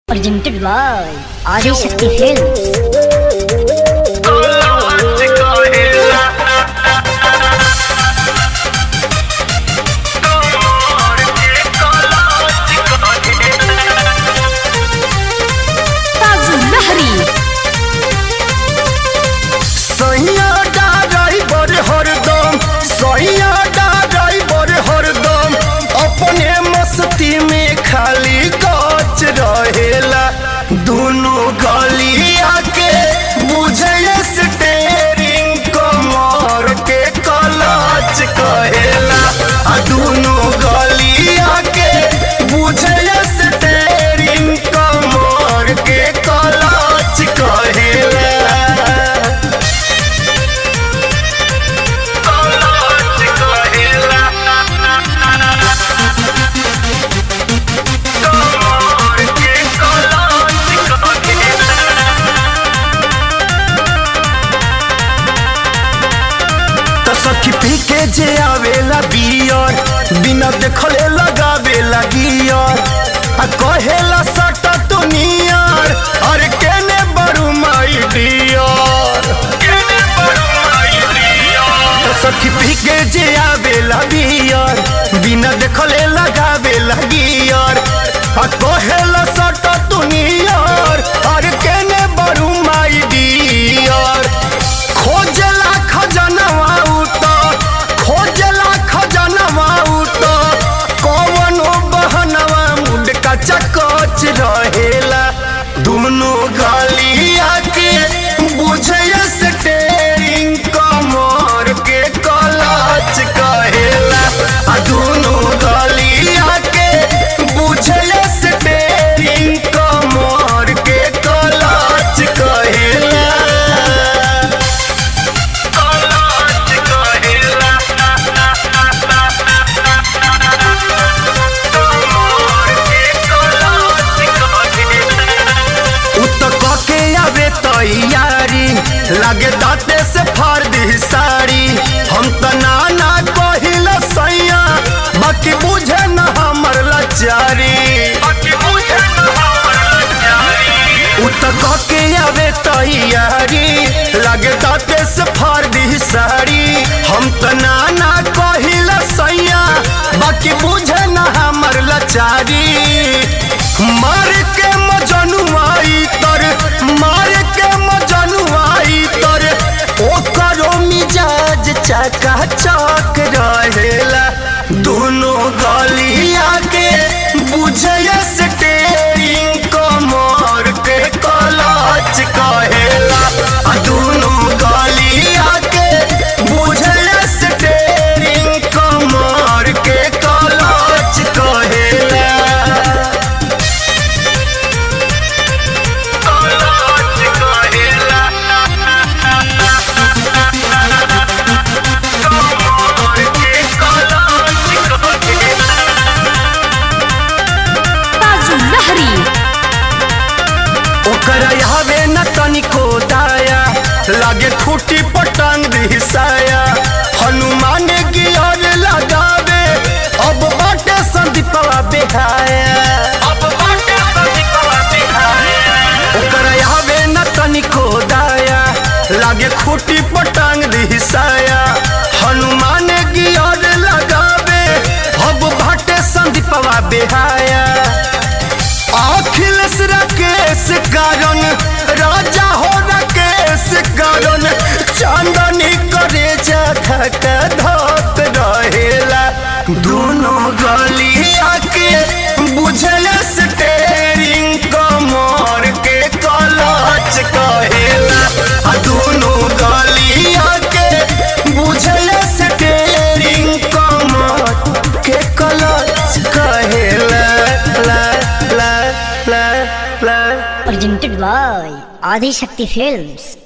presented by Adi Shakti Films. Tazu Lahari. सैया driver हरदम सैया ड्राइवर हरदम अपने मस्ती में खाली गच रहेला दोनों गलिया के बुझे स्टेरिंग कमर के कलच कहेला आ दोनों गलिया के बुझे स्टेरिंग कमर के कलच कहेला तो सखी पी के जे आवेला बियर बिना देखले लगावेला गियर आ कहेला सटा तू नियर अरे केने बड़ू माई डियर तो सखी पी के जे आवेला बियर बिना देखले लगावेला गियर आ कहेला सटा तू नियर अरे केने बड़ू माई डियर खोजला खजनवा उत खोजला खजनवा उत कवनो बहनवा मुंड का चकच रहेला दोनों गलिया के बुझे स्टेरिंग कमर के कलच कहेला आ दोनों गलिया के बुझे स्टेरिंग कमर के कलच कहेला उत के आवे तैयारी लागे दाते से फाड़ दी साड़ी हम त नाना कहिल सैया बाकी बुझे न हमर लाचारी उत के आवे तैयारी लागे दाते से फाड़ दी साड़ी हम त नाना कहिल सैया बाकी बुझे न हमर लाचारी मार के मजनुआई तर मार के मजनुआई तर ओकरो मिजाज चका चक रहेला दोनों गलिया के बुझे स्टेरिंग कमर के कलच कहेला आ दोनों गलिया के बुझे स्टेरिंग कमर के कलच कहेला Tazu Lahari. ओकर हवे न तनिको दाया लागे खूटी पटंग दिसाया हनुमान गियर लगावे अब बाटे संदीपवा बेहाया ओकर हवे न तनिको दाया लागे खूटी पटंग दिसाया हनुमान गियर लगावे अब बाटे संदीपवा बेहाया अखिलेश राकेश कारण राजा हो राकेश कारण चांदनी करे जा धक धक रहेला दोनों गलिया के बुझल स्टेरिंग कमर के कलच कहेला आ दोनों गलिया के बुझल स्टेरिंग कमर के कलच कहेला ला ला ला ला Presented by Adi Shakti Films.